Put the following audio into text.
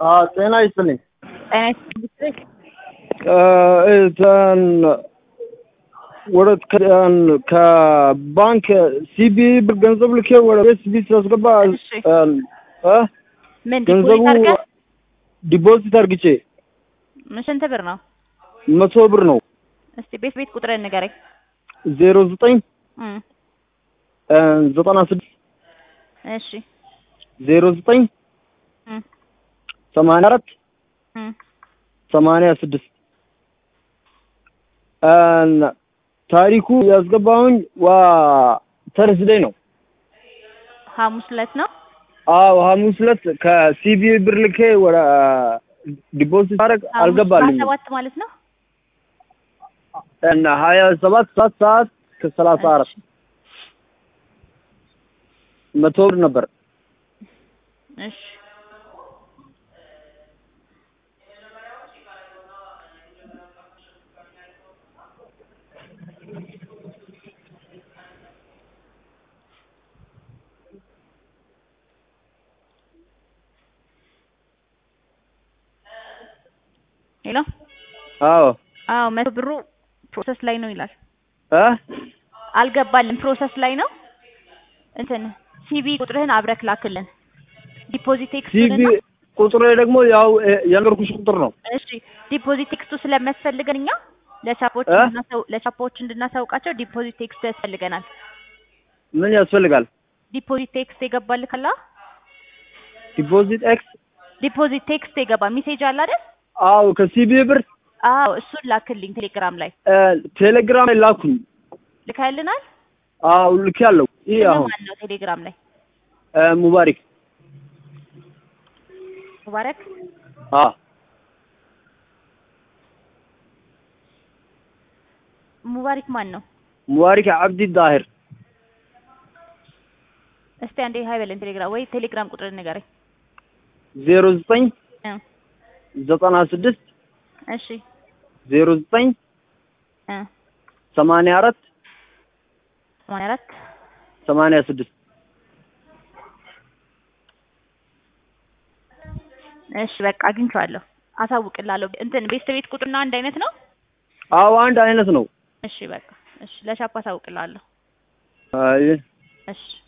ጤና ይስጥልኝ። ጤና ይስጥልኝ። እንትን ወደ ከባንክ ሲቢ ብር ገንዘብ ልኬ ወደ ኤስቢ ሳስገባ እሺ። እ ምን ገንዘቡ ዲፖዚት አድርገህ ዲፖዚት አርግቼ ስንት ብር ነው? መቶ ብር ነው። እስቲ ቤት ቤት ቁጥርን ንገረኝ። ዜሮ ዘጠኝ እም፣ ዘጠና ስድስት እሺ ዜሮ ዘጠኝ እም፣ ሰማንያ አራት እም። ሰማንያ ስድስት ታሪኩ ያስገባሁኝ ዋ ተርስደይ ነው። ሐሙስ ዕለት ነው። አዎ ሐሙስ ዕለት ከሲቢ ብር ልኬ ወደ ዲፖዚት አረግ ሐሙስ አልገባልኝም። ሰባት ማለት ነው። እና ሀያ ሰባት ሰዓት ሰዓት ከሰላሳ አራት እሺ፣ መቶ ብር ነበር። እሺ ሄሎ። አዎ አዎ መቶ ብሩ ፕሮሰስ ላይ ነው ይላል። እ አልገባልን ፕሮሰስ ላይ ነው። እንትን ሲቢ ቁጥርህን አብረክ ላክልን። ዲፖዚት ቴክስቱን ሲቢ ቁጥሩ ደግሞ ያው እ የነገርኩሽ ቁጥር ነው። እሺ ዲፖዚት ቴክስቱ ስለሚያስፈልገን እኛ ለቻፖች እ? እንድናሳው- ለቻፖች እንድናሳውቃቸው ዲፖዚት ቴክስቱ ያስፈልገናል። ምን ያስፈልጋል? ዲፖዚት ቴክስት የገባልህ ካላ ዲፖዚት ኤክስ ዲፖዚት ቴክስት የገባ ሜሴጅ አለ አይደል? አዎ ከሲቢ ብር አዎ እሱን ላክልኝ ቴሌግራም ላይ እ ቴሌግራም ላይ ላኩኝ። ልካልናል። አዎ ልኬያለሁ። ይህ አሁን ማን ነው ቴሌግራም ላይ እ ሙባሪክ ሙባረክ አ ሙባሪክ ማን ነው? ሙባሪክ አብዲ ዳሂር እስቲ አንዴ ሀይ በለን ቴሌግራም ወይ ቴሌግራም ቁጥር ንገረኝ። ዜሮ ዘጠኝ እ ዘጠና ስድስት እሺ ዜሮ ዘጠኝ እ ሰማንያ አራት ሰማንያ አራት ሰማንያ ስድስት እሺ በቃ አግኝቼዋለሁ። አሳውቅላለሁ። እንትን ቤት ቤት ቁጥርና አንድ አይነት ነው። አዎ አንድ አይነት ነው። እሺ በቃ እሺ ለሻፕ አሳውቅላለሁ። አይ እሺ